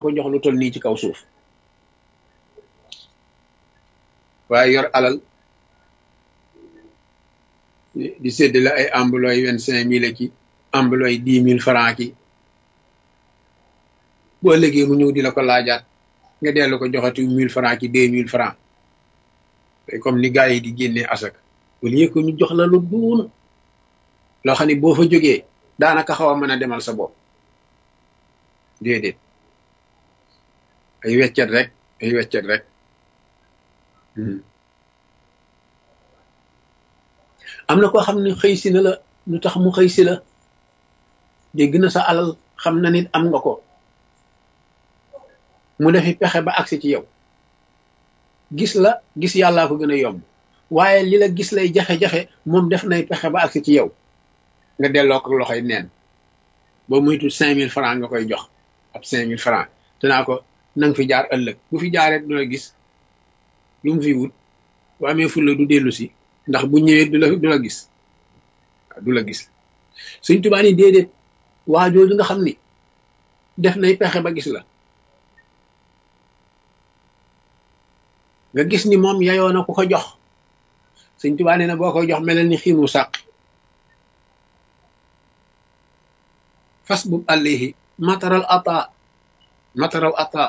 ko jox lu toll nii ci kaw suuf waaye yor alal di séddale ay ambulooy vingt cinq mille ki ambulooy dix mille franc ki boo léegi mu ñëw di la ko laajaat nga dellu ko joxati mille franc ki deux mille franc comme ni gars yi di génnee asak au lieu que ñu jox la lu duun loo xam ne boo fa jógee daanaka xaw a mën a demal sa bopp déedéet ay weccet rek ay weccet rek am na koo xam ne xëy si na la lu tax mu xëy si la dégg na sa alal xam na nit am nga ko mu defi pexe ba agsi ci yow gis la gis yàllaa ko gën a yomb waaye li la gis lay jafe-jafe moom def nay pexe ba agsi ci yow nga delloo ko loxoy neen boo muytu cinq mille franc nga koy jox ab cinq mille franc te naa ko na nga fi jaar ëllëg bu fi jaaree du la gis lu mu fi wut bu amee fulla du dellu si ndax bu ñëwee du la du la gis du la gis suñ tubaa ni déedéet waa jooju nga xam ni def nay pexe ba gis la nga gis ni moom yayoo na ku ko jox suñ tubaa nee na boo koy jox melal ni xiinu sàq fas bub àllihi mataral ata mataral ata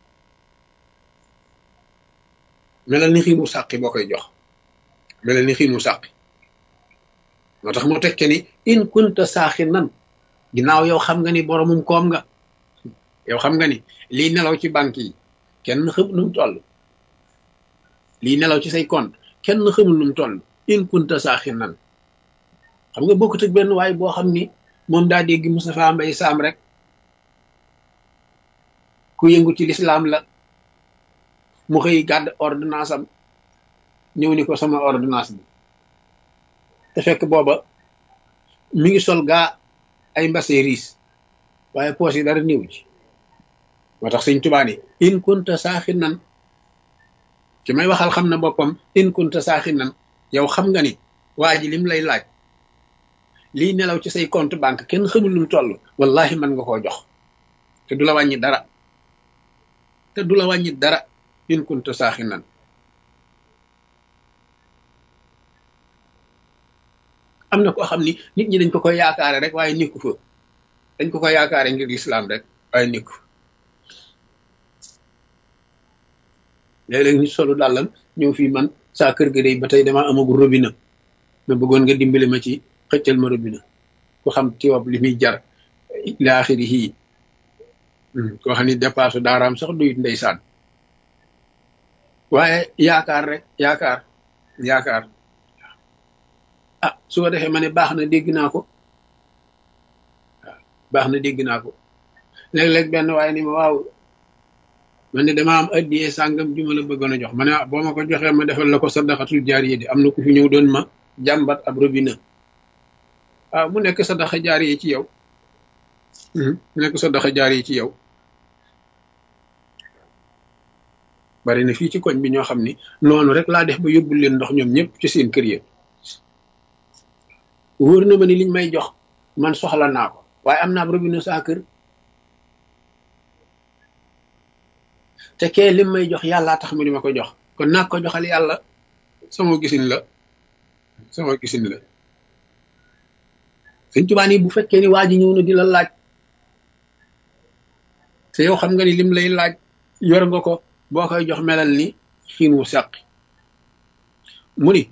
melal ni xiinu sàqi boo koy jox melal ni xiinu sàqi moo tax mu tekke ni in kunta saaxi nan ginnaaw yow xam nga ni boromum koom nga yow xam nga ni lii nelaw ci banque yi kenn xamul nu mu toll lii nelaw ci say compte kenn xamul nu mu toll in kunta saaxi nan xam nga bokkut ak benn waay boo xam ni moom daa dégg Moustapha Mbaye Sam rek ku yëngu ci lislaam la mu xëy gàdd ordonnance am ñëw ni ko sama ordonnance bi te fekk booba mi ngi sol gaa ay mbase riis waaye poos yi dara néew ci moo tax sëñ Tuubaa ni in kunta saaxi nan ci may waxal xam na boppam in kunta saaxi nan yow xam nga ni waa ji lim lay laaj lii nelaw ci say compte banque kenn xamul lu mu toll wallahi mën nga koo jox te du la wàññi dara te du la wàññi dara in kunta saaxi nan am na koo xam ni nit ñi dañ ko koy yaakaare rek waaye nekku fa dañ ko koy yaakaare ngir lislaam rek waaye nekku léeg-léeg nit solu dàllam ñëw fii man saa kër ga day ba tey dama amagul robinet ma bëggoon nga dimbali ma ci xëccal ma robinet ku xam tiwab li muy jar ila axiri yii koo xam ni dépasse daaraam sax duyut ndeysaan waaye yaakaar rek yaakaar yaakaar ah su ko defee ma ne baax na dégg naa ko waaw baax na dégg naa ko léeg-léeg benn waaye ni ma waaw man ne dama am addiyee sàngam ju ma la bëggoon a jox ma ne boo ma ko joxee ma defal la ko sadaqatul jaariya di am na ku fi ñëw doon ma jàmbat ab robinet waaw mu nekk sadaqa jaariya ci yow mu nekk sadaqa jaariya ci yow bari na fii ci koñ bi ñoo xam ni noonu rek laa def ba yóbbul leen ndox ñoom ñëpp ci seen kër yi wóor na ma ni liñ may jox man soxla naa ko waaye am naa ab robinet saa kër te kee lim may jox yàllaa tax mu di ma ko jox kon naa ko joxal yàlla sama gisin la sama gisin la sëñ Tuubaa ni bu fekkee ni waa ji ñëw na di la laaj te yow xam nga ni lim lay laaj yor nga ko boo koy jox melal ni xiin wu sàqi mu ni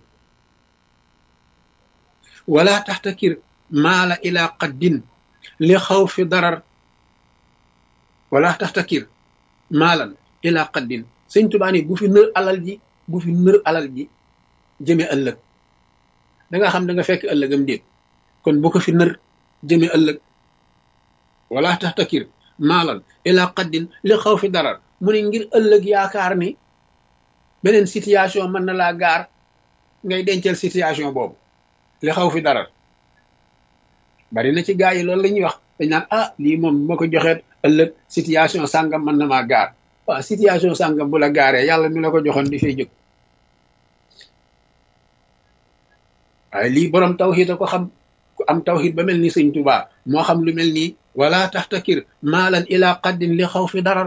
wala taxtakir maala ila qaddin li xaw fi darar wala taxtakir maalan ila qaddin sëñ Tuubaa ni bu fi nër alal ji bu fi nër alal ji jëme ëllëg da nga xam da nga fekk ëllëgam déet kon bu ko fi nër jëme ëllëg wala taxtakir maalan ila qaddin li xaw fi darar mu ne ngir ëllëg yaakaar ni beneen situation mën na laa gaar ngay dencal situation boobu li xaw fi dara bari na ci gaa yi loolu la ñuy wax dañ naan ah lii moom ma ko joxeet ëllëg situation sàngam mën na maa gaar waaw situation sàngam bu la gaaree yàlla mi la ko joxoon di fay jóg waaye lii borom tawxiid a ko xam ku am tawxiid ba mel ni sëñ Tuubaa moo xam lu mel nii wala taxtakir maalan ila qaddin li xaw fi darar